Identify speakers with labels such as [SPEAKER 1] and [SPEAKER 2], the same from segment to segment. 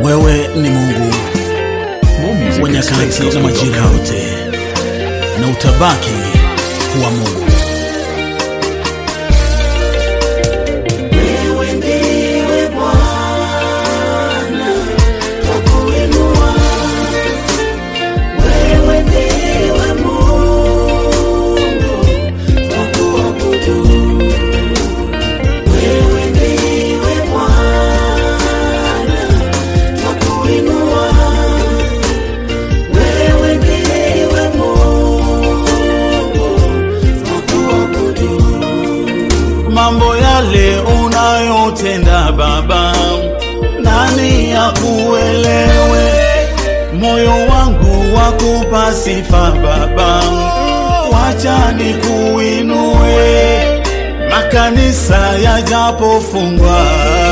[SPEAKER 1] Wewe ni Mungu wa nyakati na majira yote, na utabaki kuwa Mungu.
[SPEAKER 2] Wewe ndiwe Bwana, twakuinua. Wewe ndiwe Mungu, twakuabudu. Wewe ndiwe Bwana, twakuinua. Wewe ndiwe Mungu, twakuabudu.
[SPEAKER 1] Mambo yale unayotenda Baba, nani akuelewe? Moyo wangu wakupa sifa Baba, wacha nikuinue. Makanisa yajapofungwa,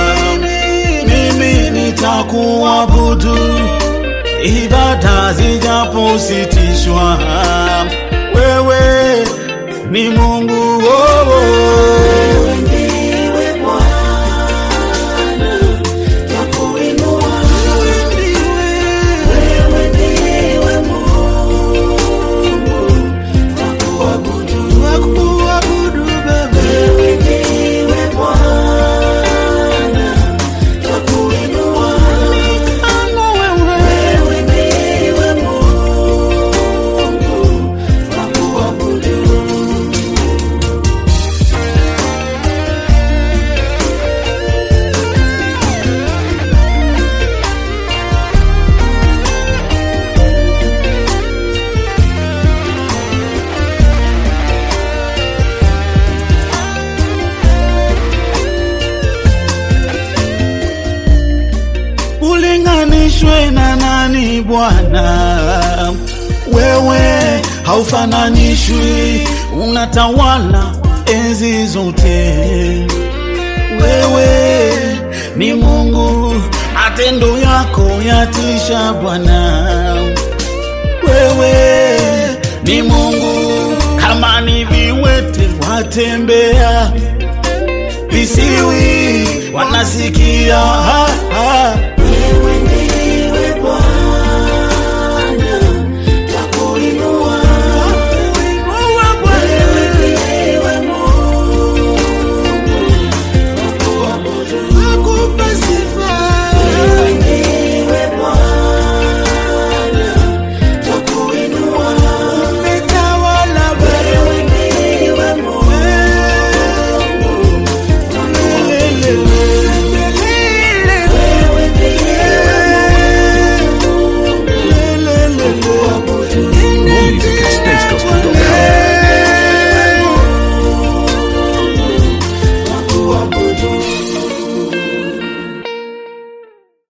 [SPEAKER 1] mimi nitakuabudu. Ibada zijapositishwa, wewe ni Mungu oh, oh.
[SPEAKER 2] Wewe ndiwe Bwana, twakuinua. Wewe ndiwe Mungu, twakuabudu. Wewe ndiwe Bwana, twakuinua. Wewe ndiwe Mungu, twakuabudu.
[SPEAKER 1] ulinganishwe na nani Bwana? Wewe haufananishwi, unatawala enzi zote. Wewe ni Mungu, matendo yako yatisha Bwana. Wewe ni Mungu, kama ni viwete watembea visiwi wanasikia ha, ha.